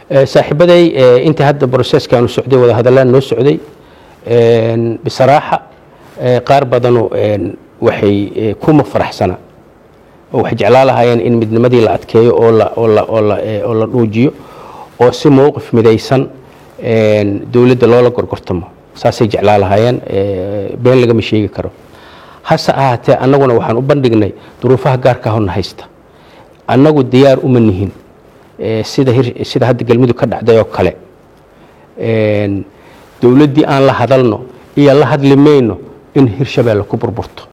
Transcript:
saaxiibaday intii hadda broseskaanu socday wadahadalaan noo socday bisaraaxa qaar badanu waxay kuma faraxsana oo waxay jeclaa lahaayeen in midnimadii la adkeeyo oo la oo la oo la oo la dhuujiyo oo si mowqif midaysan dowladda loola gorgortamo saasay jeclaa lahaayeen been lagama sheegi karo hase ahaatee annaguna waxaan u bandhignay duruufaha gaarka ahona haysta annagu diyaar uma nihin sida sida hadda galmudug ka dhacday oo kale dowladdii aan la hadalno iyo la hadli mayno in hirshabeelle ku burburto